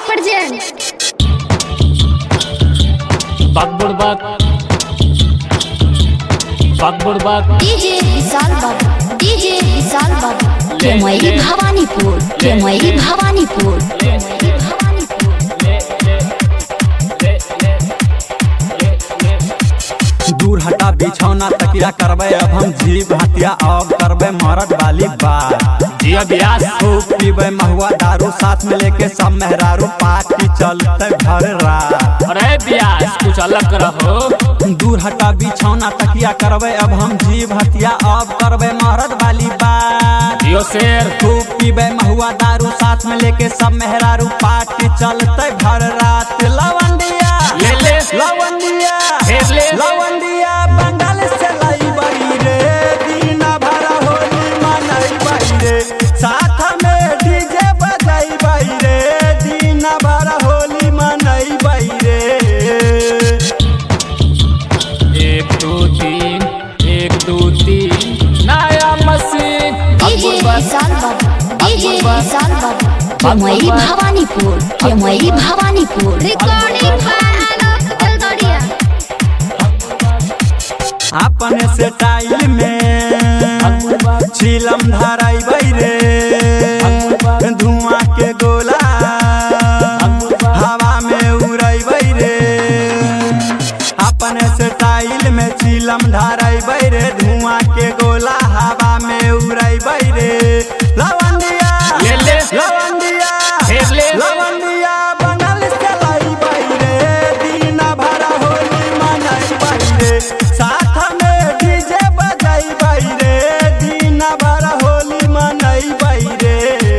presents Bakburbak Bakburbak DJ Vishal बाबू DJ Vishal बाबू केमई भवानीपुर केमई भवानीपुर केमई भवानीपुर दूर हटा बिछौना तकिया करबे अब हम जीव हत्या अब करबे मरद वाली बात जिया ब्यास खूब पीबे महुआ दारू साथ में लेके सब मेहरारू पार्टी चलते भर रात अरे ब्यास कुछ अलग रहो दूर हटा बिछौना तकिया करबे अब हम जीव हत्या अब करबे मरद वाली बात जियो शेर खूब पीबे महुआ दारू साथ में लेके सब मेहरारू पार्टी चलते भर रात लवंडिया ले ले लवंडिया फेर ले लवंडिया बंगाल से लाई बड़ी रे दीना भरा होली मनई बड़ी रे साथ में डीजे बजाई बड़ी रे दीना भरा होली मनई बड़ी रे एक दो तीन एक दो तीन नया मशीन DJ विशाल बाबू DJ विशाल बाबू केमई भवानीपुर केमई भवानीपुर रिकॉर्डिंग आलोक दलदरिया अपने से टाइल में छिलम धराई रे धुआं के गोला हवा में उड़ई रे अपने से टाइल में छिलम धराई रे धुआं के गोला हवा में उड़ई रे लवंडिया ले ले लवंडिया फेर ले लवंडिया बंगाल से लाई बाई रे दीना भरा होली मनई बाई रे साथ में डीजे बजाई बाई रे दीना भरा होली मनई बाई रे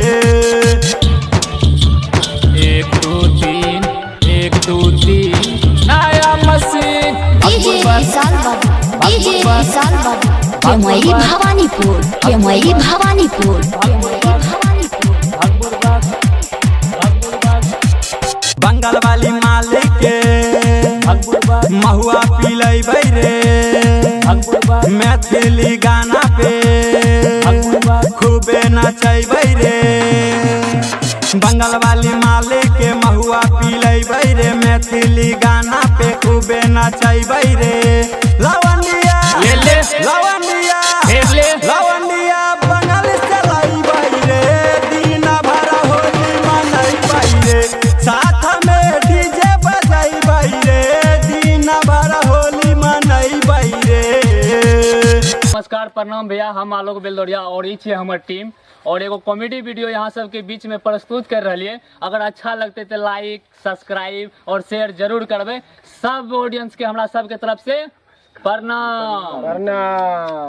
एक दो तीन एक दो तीन नया मशीन DJ विशाल बाबू DJ विशाल बाबू केमई भवानीपुर केमई भवानीपुर केमई भवानीपुर बंगाल वाली मालिक के महुआ पिलई रे मैथिली गाना पे खूबे नचैबै रे बंगाल वाली मालिक के महुआ पिलैबै रे मैथिली गाना पे खूबे नचैबै रे लवंडिया ले ले लवंडिया फेर ले लवंडिया बंगाल चलाइबै रे दीना भरा होली मनैबै रे साथ में डीजे बजैबै रे दीना भरा होली मनैबै रे नमस्कार प्रणाम भैया हम आलोक बेलदौरिया और ई छियै हमर टीम और एगो कॉमेडी वीडियो यहाँ सबके बीच में प्रस्तुत कर रही अगर अच्छा लगते तो लाइक सब्सक्राइब और शेयर जरूर करबे सब ऑडियंस के हमरा सबके तरफ से प्रणाम